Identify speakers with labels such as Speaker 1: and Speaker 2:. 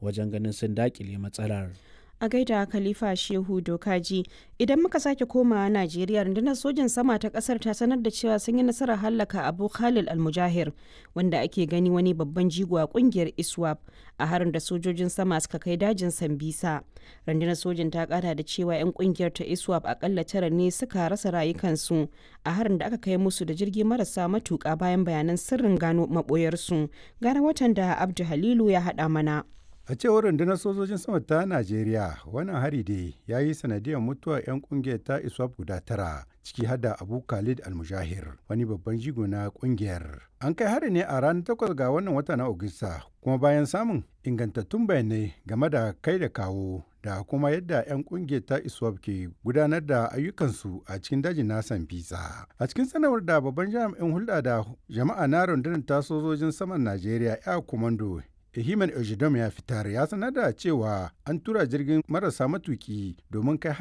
Speaker 1: wajen ganin sun dakile matsalar.
Speaker 2: a gaida khalifa shehu dokaji idan muka sake komawa najeriya rundunar sojin sama ta kasar ta sanar da cewa sun yi nasarar hallaka abu khalil almujahir wanda ake gani wani babban jigo a kungiyar iswap a harin da sojojin sama suka kai dajin sambisa rundunar sojin ta kara da cewa 'yan kungiyar ta iswap akalla tara ne suka rasa rayukansu a harin da aka kai musu da jirgi marasa matuka bayan bayanan sirrin gano maboyarsu gara watan da abdu halilu ya haɗa mana
Speaker 3: A cewar rundunar sojojin sama ta Najeriya, wannan hari dai ya yi sanadiyar mutuwar 'yan kungiyar ta ISWAP guda tara, ciki hada Abu Khalid Almujahir, wani babban jigo na kungiyar. An kai hari ne a ranar takwas ga wannan wata na Agusta, kuma bayan samun ingantattun bayanai game da kai da kawo da kuma yadda 'yan kungiyar ta ISWAP ke gudanar da ayyukansu a cikin dajin na Sambisa. A cikin sanarwar da babban jami'in hulɗa da jama'a na rundunar ta sojojin saman Najeriya, Air Commando Ehiman Ejidom ya fitar ya sanar da cewa an tura jirgin marasa matuki domin kai